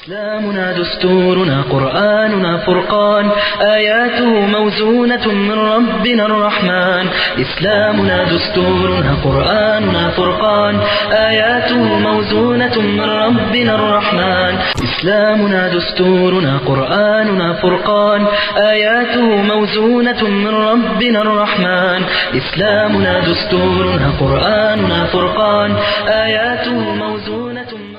إسلامنا دستورنا قرآننا فرقان آياته موزونة من ربنا الرحمن إسلامنا دستورنا قرآننا فرقان آياته موزونة من ربنا الرحمن إسلامنا دستورنا قرآننا فرقان آياته موزونة من ربنا الرحمن إسلامنا دستورنا قرآننا فرقان آياته موزونة من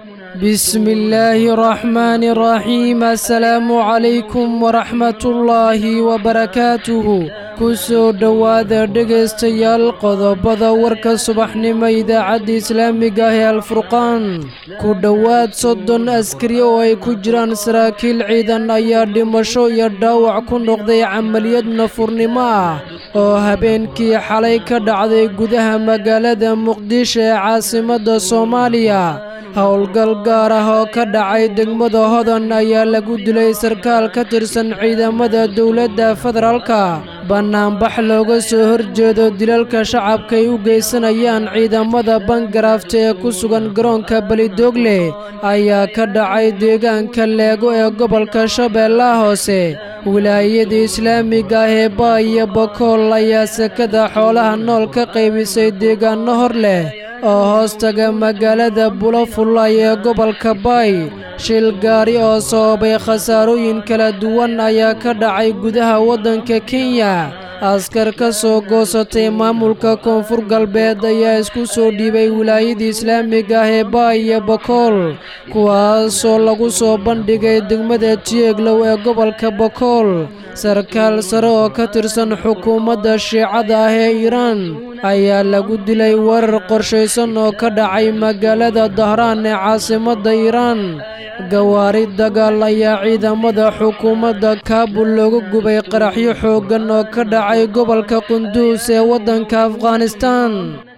بسم الله الرحمن الرحيم السلام عليكم ورحمة الله وبركاته kusoo dhowaada dhegaystayaal qodobada warka subaxnimo idaacadda islaamiga ah ee alfurqaan ku dhowaad soddon askari oo ay ku jiraan saraakiil ciidan ayaa dhimasho iyo dhaawac ku noqday camaliyad nafurnimo ah oo habeenkii xalay ka dhacday gudaha magaalada muqdisho ee caasimadda soomaaliya howlgal gaar ah oo ka dhacay degmada hodan ayaa lagu dilay sarkaal ka tirsan ciidamada dowladda federaalka bannaanbax looga soo horjeedo dilalka shacabka ay u geysanayaan ciidamada bangarafta ee ku sugan garoonka belidoogle ayaa ka dhacay deegaanka leego ee gobolka shabeellaha hoose wilaayada islaamiga ah ee baa iyo bakool ayaa sekada xoolaha nool ka qaybisay deegaanno hor leh oo hoostaga magaalada bulafulay ee gobolka baay shil gaari oo sababay khasaarooyin kala duwan ayaa ka dhacay gudaha waddanka kenya askar ka soo goosatay maamulka koonfur galbeed ayaa isku soo dhiibay wilaayada islaamiga ah ee baay iyo bakool kuwaasoo lagu soo bandhigay degmada tieglow ee gobolka bakool sarkaal sare oo ka tirsan xukuumadda shiicada ah ee iiraan ayaa lagu dilay weerar qorshaysan oo ka dhacay magaalada dahraan ee caasimadda iiraan gawaari dagaal ayaa ciidamada xukuumadda kaabul looga gubay qaraxyo xooggan oo ka dhacay gobolka qunduus ee waddanka afghanistaan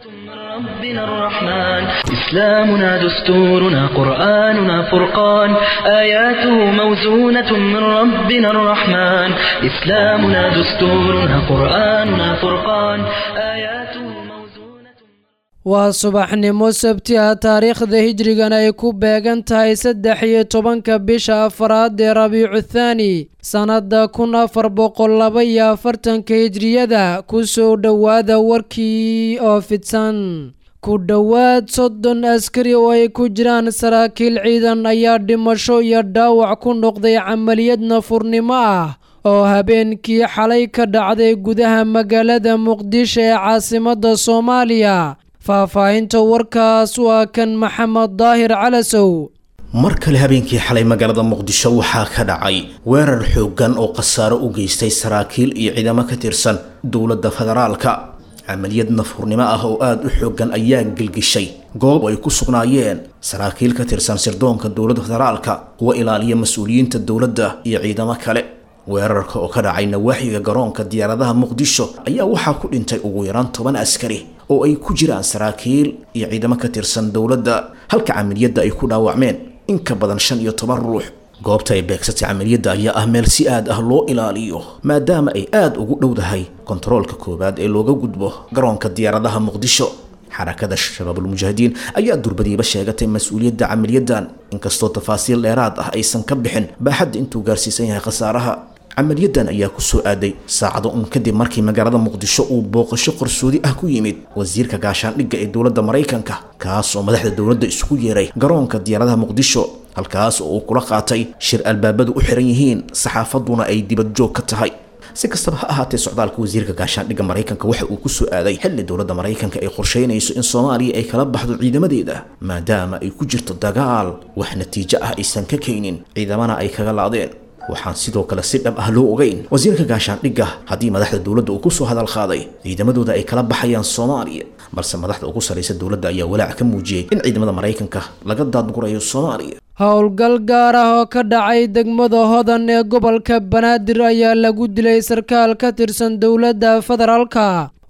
ربنا الرحمن إسلامنا دستورنا قرآننا فرقان آياته موزونة من ربنا الرحمن إسلامنا دستورنا قرآننا فرقان آياته موزونة waa subaxnimo sabti ah taariikhda hijrigan ay ku beegan tahay saddex iyo tobanka bisha afaraad ee rabiicu thaani sannadda kun afar boqol laba iyo afartanka hijriyada ku soo dhowaada warkii oo fidsan ku dhowaad soddon askari oo ay ku jiraan saraakiil ciidan ayaa dhimasho iyo dhaawac ku noqday camaliyad nafurnimo ah oo habeenkii xalay ka dhacday gudaha magaalada muqdisho ee caasimadda soomaaliya faahfaahinta warkaas waa kan maxamed daahir calasow mar kale habeenkii xalay magaalada muqdisho waxaa ka dhacay weerar xooggan oo khasaaro u geystay saraakiil iyo ciidamo ka tirsan dowladda federaalka camaliyad nafurnimo ah oo aada u xooggan ayaa gelgishay goob ay ku sugnaayeen saraakiil ka tirsan sirdoonka dowladda federaalka kuwa ilaaliya mas-uuliyiinta dowladda iyo ciidamo kale weerarka oo ka dhacay nawaaxiga garoonka diyaaradaha muqdisho ayaa waxaa ku dhintay ugu yaraan toban askari oo ay ku jiraan saraakiil iyo ciidamo ka tirsan dowladda halka camaliyadda ay ku dhaawacmeen in ka badan shan iyo toban ruux goobta ay beegsatay camaliyadda ayaa ah meel si aad ah loo ilaaliyo maadaama ay aada ugu dhowdahay kontaroolka koowaad ee looga gudbo garoonka diyaaradaha muqdisho xarakada shabaabulmujaahidiin ayaa durbadiiba sheegatay mas-uuliyadda camaliyadan inkastoo tafaasiil dheeraad ah aysan ka bixin baaxadda intuu gaarsiisan yahay khasaaraha camaliyadan ayaa ku soo aaday saacado un kadib markii magaalada muqdisho uu booqasho qarsoodi ah ku yimid wasiirka gaashaandhigga ee dowladda maraykanka kaas oo madaxda dowladda isugu yeeray garoonka diyaaradaha muqdisho halkaas oo uu kula qaatay shir albaabadu u xiran yihiin saxaafaduna ay dibadjoog ka tahay si kastaba ha ahaatee socdaalka wasiirka gaashaandhigga maraykanka waxa uu ku soo aaday xilli dowladda maraykanka ay qorsheynayso in soomaaliya ay kala baxdo ciidamadeeda maadaama ay ku jirto dagaal wax natiijo ah aysan ka keenin ciidamana ay kaga laadeen waxaan sidoo kale si dhab ah loo ogeyn wasiirka gaashaandhigga haddii madaxda dowladda uu kusoo hadal qaaday ciidamadooda ay kala baxayaan soomaaliya balse madaxda ugu sarraysa dowladda ayaa walaac ka muujiyey in ciidamada maraykanka laga daadgurayo soomaaliya howlgal gaar ah oo ka dhacay degmada hodan ee gobolka banaadir ayaa lagu dilay sarkaal ka tirsan dowladda federaalka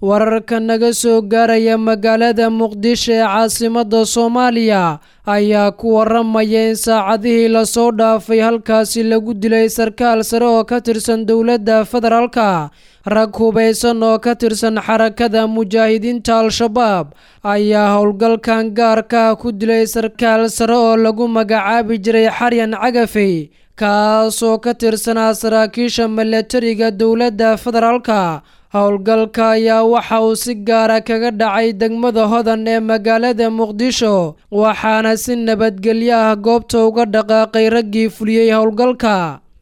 wararka naga soo gaaraya magaalada muqdisho ee caasimadda soomaaliya ayaa ku waramaya in saacadihii lasoo dhaafay halkaasi lagu dilay sarkaal sare oo ka tirsan dowladda federaalka rag hubaysan oo ka tirsan xarakada mujaahidiinta al-shabaab ayaa howlgalkan gaarka ku dilay sarkaal sare oo lagu magacaabi jiray xaryan cagafey kaasoo ka tirsanaa saraakiisha milatariga dowladda federaalka howlgalka ayaa waxa uu si gaara kaga dhacay degmada hodan ee magaalada muqdisho waxaana si nabadgelyo ah goobta uga dhaqaaqay raggii fuliyey howlgalka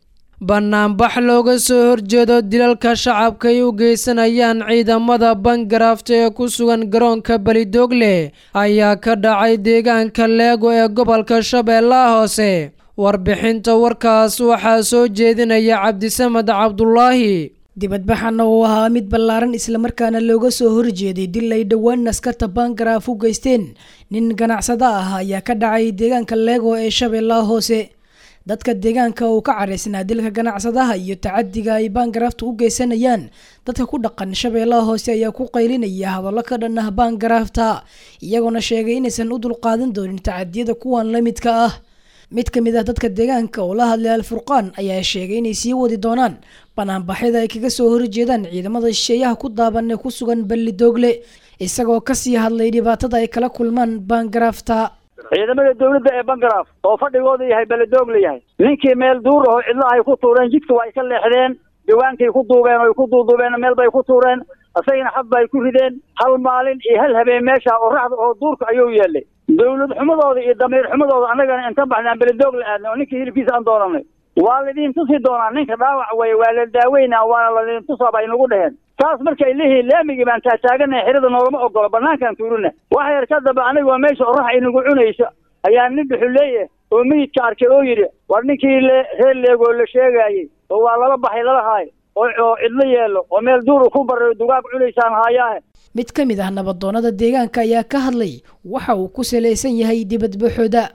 banaanbax looga soo horjeedo dilalka shacabka ay u geysanayaan ciidamada bangarafta ee ku sugan garoonka belidoogle ayaa ka dhacay deegaanka leego ee gobolka shabeellaha hoose warbixinta warkaas waxaa soo jeedinaya cabdisamed cabdulaahi dibadbaxana uu ahaa mid ballaaran islamarkaana looga soo horjeeday dil ay dhowaan askarta bangaraaf u geysteen nin ganacsada ah ayaa ka dhacay deegaanka leego ee shabeellaha hoose dadka deegaanka uu ka caraysnaa dilka ganacsadaha iyo tacadiga ay baangaraafta u geysanayaan dadka ku dhaqan shabeellaha hoose ayaa ku qaylinaya hadallo ka dhan ah baangaraafta iyagoona sheegay inaysan u dulqaadan doonin tacadiyada kuwan la midka ah mid ka mid ah dadka deegaanka oo la hadlay alfurqaan ayaa sheegay inay sii wadi doonaan banaanbaxyada ay kaga soo horjeedaan ciidamada shisheeyaha ku daaban ee ku sugan ballidoogle isagoo kasii hadlay dhibaatada ay kala kulmaan baangaraafta ciidamada dawladda ee bangaraaf oo fadhigooda yahay beledoogla yahay ninkii meel duur aho cidlo ay ku tuureen jidka waa ay ka leexdeen diwaankay ku duubeen oo ay ku duuduubeen meel bay ku tuureen isagana xad bay ku rideen hal maalin iyo hal habeen meesha oo raxda oo duurka ayuu yeelay dawlad xumadooda iyo damiir xumadooda annagana intan baxnaan beledoogla aadnay oo ninkii hilibkiisa aan doonanay waa laydin tusi doonaa ninka dhaawac weye waa la daaweynaa waana laydin tusaa bay nagu dheheen saas markay leeyihiin laamigii baan taataaganahay xirada noogama ogolo banaankaan tuurina wax yar ka dambe anigoo meesha orax inagu cunayso ayaa nin dhuxuleeya oo meyidka arkay oo yidhi war ninkii reer leegoo la sheegaayey oo waa lala baxay lala haayo oo cidlo yeelo oo meel duur ku barayo dugaag cunaysaan haayaahe mid ka mid ah nabadoonada deegaanka ayaa ka hadlay waxa uu ku salaysan yahay dibadbaxooda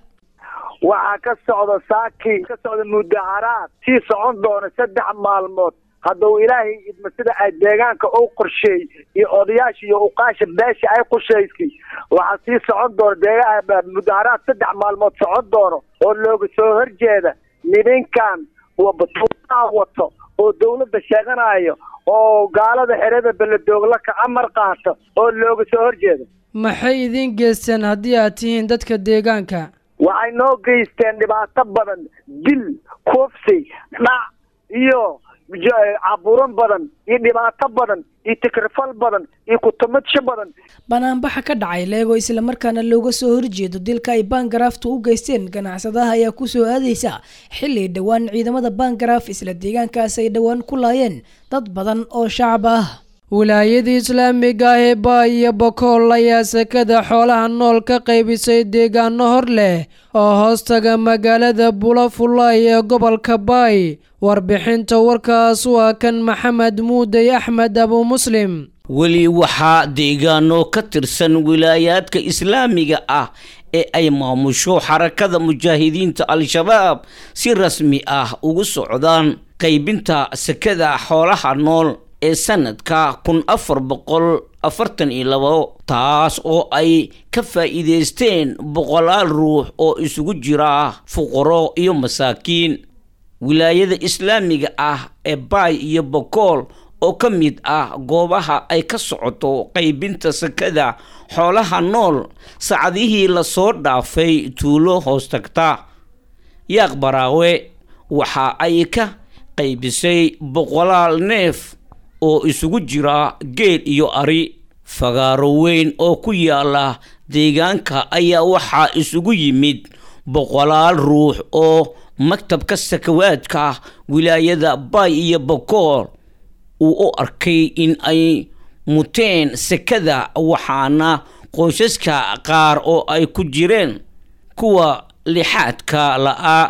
waxaa ka socda saaki ka socda mudaharaad sii socon doona saddex maalmood hadduu ilaahay idma sida ay deegaanka u qorsheey iyo odayaasha iyo uqaasha beesha ay qorshaysay waxaa sii socon doona deegaa mudaharaad saddex maalmood socon doono oo looga soo horjeeda nininkan batuunaha wato oo dawladda sheeganayo oo gaalada xerada beledoogla ka amar qaata oo looga soo horjeeda maxay idiin geysteen haddii aad tihiin dadka deegaanka waxay noo geysteen dhibaato badan dil kufsi dhac iyo caburan badan iyo dhibaato badan iyo tikrifal badan iyo kutumadsho badan banaanbaxa ka dhacay leego islamarkaana looga soo horjeedo dilka ay baangaraaftu u geysteen ganacsadaha ayaa kusoo aadeysa xilli dhowaan ciidamada baangaraaf isla deegaankaas ay dhowaan ku laayeen dad badan oo shacab ah wilaayadii islaamiga ah ee baay iyo bokool ayaa sekada xoolaha nool ka qaybisay deegaano hor leh oo hoostaga magaalada bulafulay ee gobolka baay warbixinta warkaas waa kan maxamed muudey axmed abu muslim weli waxaa deegaano ka tirsan wilaayaadka islaamiga ah ee ay maamusho xarakada mujaahidiinta al-shabaab si rasmi ah ugu socdaan qaybinta sekada xoolaha nool ee sanadka kun afar boqol afartan iyo labo taas oo ay ka faa'iideysteen boqolaal ruux oo isugu jira fuqaro iyo masaakiin wilaayada islaamiga ah ee baay iyo bokool oo ka mid ah goobaha ay ka socoto qaybinta sakada xoolaha nool sacadihii lasoo dhaafay tuulo hoos tagta yaaq baraawe waxa ay ka qaybisay boqolaal neef oo isugu jira geel iyo ari fagaaro weyn oo ku yaala deegaanka ayaa waxaa isugu yimid boqolaal ruux oo maktabka sakawaadka wilaayada baay iyo bokool uu u arkay in ay muteen sekada waxaana qoysaska qaar oo ay ku jireen kuwa lixaadka la-a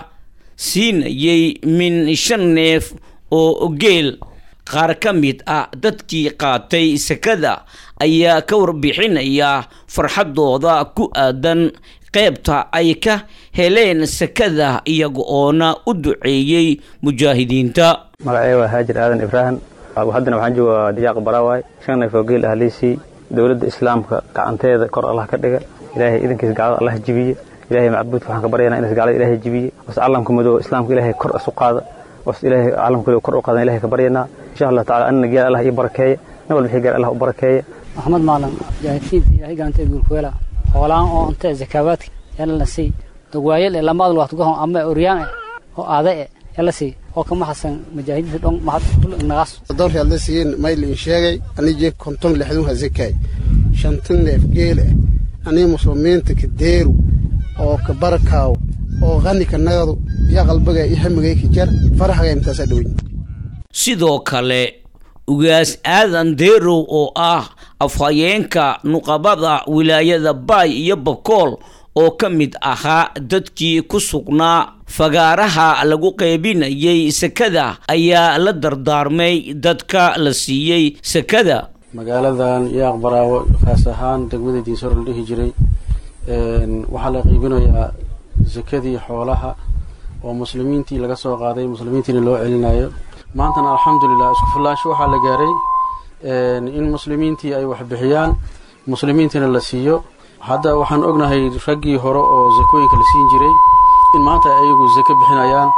siinayay min shan neef oo geel qaar ka mid ah dadkii qaatay sekada ayaa ka warbixinaya farxadooda ku aadan qeybta ay ka heleen sekada iyaga oona u duceeyey mujaahidiinta magacay waa haajir aadan ibraahim haddana waxaan joogaa yaaq baraawaay shan neef oo geel ah liisii dowladda islaamka gacanteeda kor allah ka dhiga ilaahay idankiisa gacdada allah jibiye ilaahay macbuudka waxaan ka baryanaa inas gacdada ilaahay jibiye was calamka madooba islaamka ilaahay kor isu qaada was ilaahay calamka kor u qaadan ilahay ka baryanaa insha allah tacala anina geel allah ii barakeeya nin walba wixii gaar allah u barakeeya maxamed maalan jaahidkiinta ilaahay gaantay guulkuweela hoolaan oo intee zakaabaadka yalla la sii dogwaayal ee lamaad waqti gohon ama oryaan oo aada e yalla sii oo kama hasan mujaahidiinta dhon mahad kul nagaas doorkii aad la siiyeen mayl in sheegay anijee konton lixdun ha zakay shantan neef geel ah anii muslimiinta ka deeru oo ka barakaaw oo qani ka nagadu yaa qalbiga iyo hamigay ka jar faraxaga intaasaa dhoweyn sidoo kale ugaas aadan deerow oo ah afhayeenka nuqabada wilaayada baay iyo bakool oo ka mid ahaa dadkii ku sugnaa fagaaraha lagu qaybinayay sekada ayaa la dardaarmay dadka la siiyey sekada magaaladan yaaq baraawo kaas ahaan degmada diinsor la dhihi jiray waxaa la qiibinayaa sekadii xoolaha oo muslimiintii laga soo qaaday muslimiintiina loo celinayo maantana alxamdulilah isku fillaasho waxaa la gaaray in muslimiintii ay wax bixiyaan muslimiintiina la siiyo hadda waxaan ognahay raggii hore oo zakooyinka la siin jiray in maanta ayagu zako bixinayaan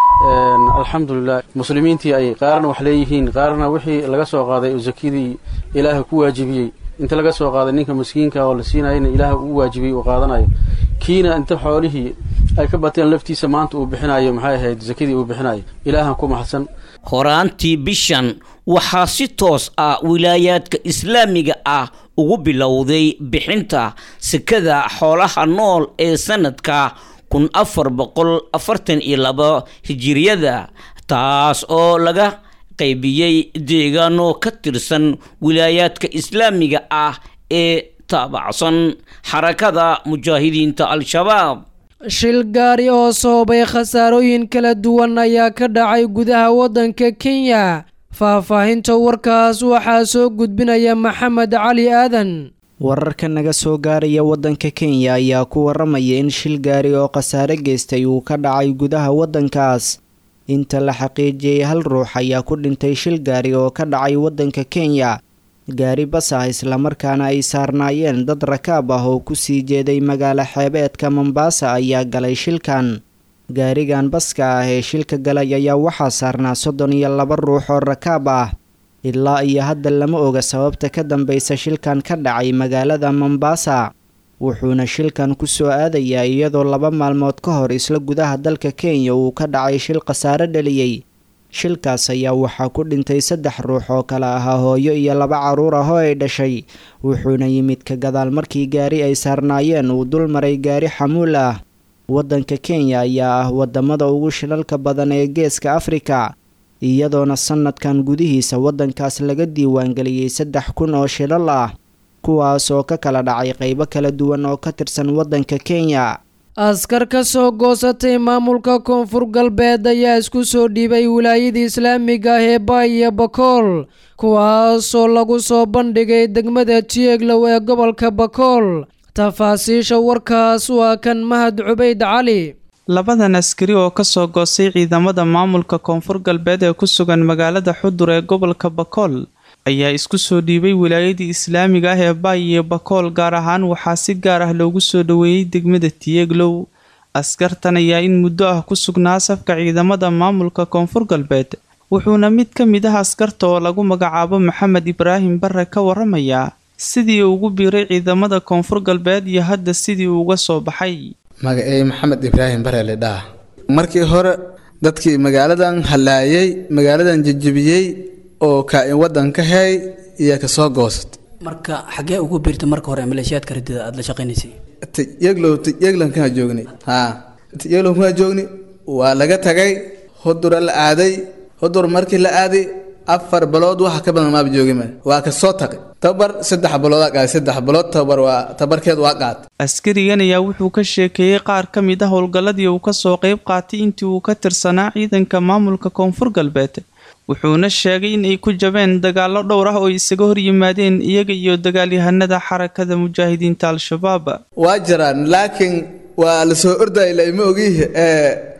alxamdulilah muslimiintii ay qaarna wax leeyihiin qaarna wixii laga soo qaaday oo zakadii ilaaha ku waajibiyey inta laga soo qaaday ninka miskiinka oo la siinayana ilaaha uu waajibiyey uu qaadanayo kiina inta xoolihii ay ka bateen laftiisa maanta uu bixinayo maxay ahayd zakadii uu bixinayo ilaahan ku maxadsan horaantii bishan waxaa si toos ah wilaayaadka islaamiga ah ugu bilowday bixinta sekada xoolaha nool ee sanadka kun afar boqol afartan iyo laba hijiriyada taas oo laga qaybiyey deegaano ka tirsan wilaayaadka islaamiga ah ee taabacsan xarakada mujaahidiinta al-shabaab shil gaari oo sababay khasaarooyin kala duwan ayaa ka dhacay gudaha waddanka kenya faahfaahinta warkaas waxaa soo gudbinaya maxamed cali aadan wararka naga soo gaaraya waddanka kenya ayaa ku waramaya in shil gaari oo khasaare geystay uu ka dhacay gudaha waddankaas inta la xaqiijiyey hal ruux ayaa ku dhintay shil gaari oo ka dhacay waddanka kenya gaari bas ah islamarkaana ay saarnaayeen dad rakaab ah oo kusii jeeday magaalo xeebeedka mombaasa ayaa galay shilkan gaarigan baska ah ee shilka galay ayaa waxaa saarnaa soddon iyo laba ruux oo rakaab ah ilaa iyo hadda lama oga sababta ka dambeysa shilkan ka dhacay magaalada mombaasa wuxuuna shilkan ku soo aadayaa iyadoo laba maalmood ka hor isla gudaha dalka kenya uu ka dhacay shil khasaare dhaliyey shilkaas ayaa waxaa ku dhintay saddex ruux oo kale ahaa hooyo iyo laba carruur ah oo ay dhashay wuxuuna yimid ka gadaal markii gaari ay saarnaayeen uu dul maray gaari xamuul ah waddanka kenya ayaa ah wadamada ugu shilalka badan ee geeska afrika iyadoona sanadkan gudihiisa waddankaas laga diiwaangeliyey saddex kun oo shilal ah kuwaas oo ka kala dhacay qeybo kala duwan oo ka tirsan waddanka kenya askar ka soo goosatay maamulka koonfur galbeed ayaa isku soo dhiibay wilaayada islaamiga ah ee baay iyo bakool kuwaasoo lagu soo bandhigay degmada tieglow ee gobolka bakool tafaasiisha warkaas waa kan mahad cubayd cali labadan askari oo kasoo goostay ciidamada maamulka koonfur galbeed ee ku sugan magaalada xudur ee gobolka bakool ayaa isku soo dhiibay wilaayadii islaamiga ah ee baay iyo bakool gaar ahaan waxaa si gaar ah loogu soo dhoweeyey degmada tieglow askartan ayaa in muddo ah ku sugnaa safka ciidamada maamulka koonfur galbeed wuxuuna mid ka mid ah askarta oo lagu magacaabo maxamed ibraahim bare ka waramayaa sidii ugu biiray ciidamada koonfur galbeed iyo hadda sidii uga soo baxay magacey maxamed ibraahim bare ledhaa markii hore dadkii magaaladan hallaayay magaaladan jejebiyey oo kaa-in waddanka hay iyo kasoo goosat marka xaggee ugu biirta marka hore maleeshiyaadka ridida aada la shaqaynaysay tiyeglow tiyeglan kana joogni haa tiyeglow kana joogni waa laga tagay hudura la aaday hudur markii la aaday afar bilood waxa ka badan maaba joogima waa ka soo tagay tabar saddex biloodaa qaaday saddex bilood tabar waa tabarkeed waa qaat askarigan ayaa wuxuu ka sheekeeyey qaar ka mid ah howlgalladii uu kasoo qayb qaatay intii uu ka tirsanaa ciidanka maamulka koonfur galbeed wuxuuna sheegay in ay ku jabeen dagaallo dhowr ah oo isaga hor yimaadeen iyaga iyo dagaalyahanada xarakada mujaahidiinta al-shabaab waa jiraan laakiin waa la soo ordayla ma ogiih ee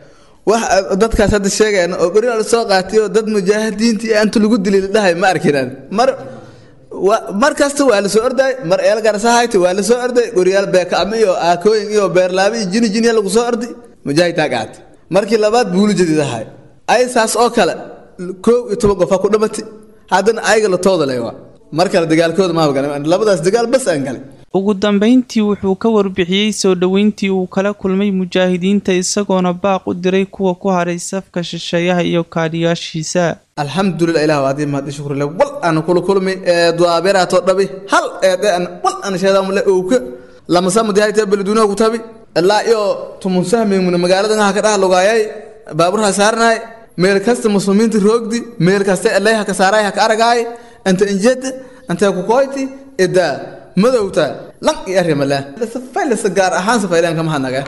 wax dadkaas hadda sheegayaan oo gori la soo qaatay oo dad mujaahidiintii inta lagu dilay la dhahay ma arkinaan mar mar kasta waa la soo orday mar eelgarsahayta waa la soo orday goriyaal beekacmo iyo aakooyin iyo beerlaabe iyo jini jiniya lagu soo orday mujaahidtaa qaatay markii labaad buulu jadiidahay ay saas oo kale koow iyo toban qof ha ku dhamatay haddana ayaga la tooda lewa mar kale dagaalkooda maaba galay labadaas dagaal bas aan galay ugu dambayntii wuxuu ka warbixiyey soo dhoweyntii uu kala kulmay mujaahidiinta isagoona baaq u diray kuwa ku haray safka shisheeyaha iyo kaadhiyaashiisa alxamdulilah ilah waadii mahad shukrle wal aan kula kulmay ee duaaberaatoo dhabi hal eede an wal aan sheedaamule owka lamasa mudaahidta baladuunaha ku tabi ilaa iyo tumunsahmimuna magaaladan ha ka dhaha lugaayay baaburha saarnaay meel kasta muslimiinta roogdi meel kasta elayha ka saaraay ha ka aragaay anta injeda anta ku koyti idaa madowta lan iyo arrimala safaylasa gaar ahaan safaylaan kama hadnaga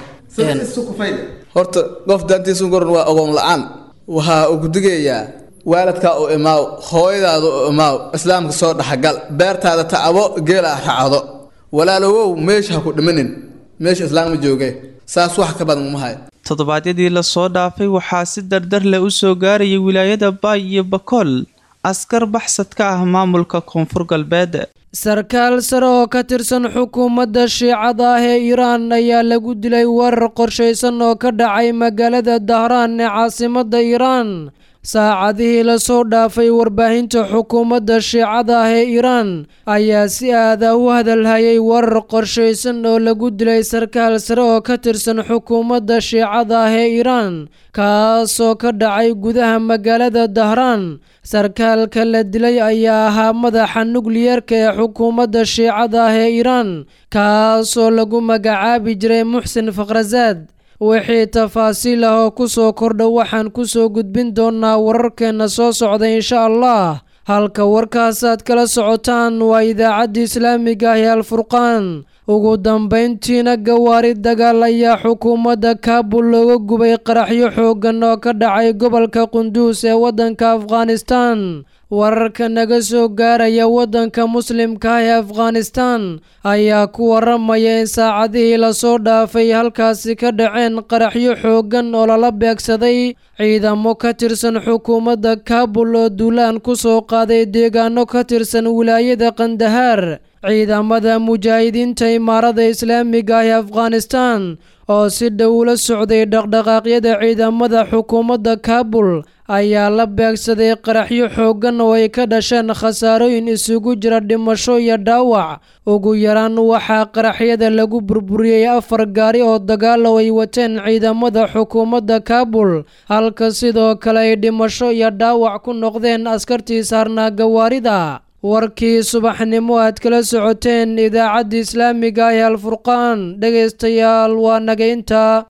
horta qof daantiisu goran waa ogoon la-aan waxaa uu kudigayaa waalidkaa u imaaw hooyadaada u imaaw islaamka soo dhexgal beertaada tacabo geela racdo walaalowow meesha ha ku dhimanin meesha islaamma jooge saas wax ka badan uma hayo toddobaadyadii lasoo dhaafay waxaa si dardar leh u soo gaarayay wilaayada baay iyo bakool askar baxsad ka ah maamulka koonfur galbeed sarkaal sare oo ka tirsan xukuumadda shiicada ah ee iiraan ayaa lagu dilay weerar qorshaysan oo ka dhacay magaalada dahraan ee caasimadda iiraan saacadihii lasoo dhaafay warbaahinta xukuumadda shiicada ah ee iiraan ayaa si aada u hadalhayay weerar qorshaysan oo lagu dilay sarkaal sare oo ka tirsan xukuumadda shiicada ah ee iiraan kaasoo ka dhacay gudaha magaalada dahraan sarkaalka la dilay ayaa ahaa madaxa nukliyeerka ee xukuumadda shiicada ah ee iiraan kaasoo lagu magacaabi jiray muxsin fakhrasaad wixii tafaasiil ah oo ku soo kordha waxaan ku soo gudbin doonaa wararkeenna soo socda insha allah halka warkaasaad kala socotaan waa idaacadda islaamiga ah ee alfurqaan ugu dambayntiina gawaari dagaal ayaa xukuumadda kaabul looga gubay qaraxyo xooggan oo ka dhacay gobolka qunduus ee waddanka afghanistan wararka naga soo gaaraya waddanka muslimka ah ee afghanistan ayaa ku waramaya in saacadihii lasoo dhaafay halkaasi ka dhaceen qaraxyo xooggan oo lala beegsaday ciidamo ka tirsan xukuumadda kaabul oo duulaan ku soo qaaday deegaano ka tirsan wilaayada kandahaar ciidamada mujaahidiinta imaarada islaamiga ah ee afghanistan oo si dhow la socday dhaqdhaqaaqyada ciidamada xukuumadda kaabul ayaa la beegsaday qaraxyo xooggan oo ay ka dhasheen khasaarooyin isugu jira dhimasho iyo dhaawac ugu yaraan waxaa qaraxyada lagu burburiyey afar gaari oo dagaalo ay wateen ciidamada xukuumadda kaabul halka sidoo kale ay dhimasho iyo dhaawac ku noqdeen askartii saarnaa gawaarida warkii subaxnimo aad kala socoteen idaacadda islaamiga ah ee alfurqaan dhegaystayaal waa naga intaa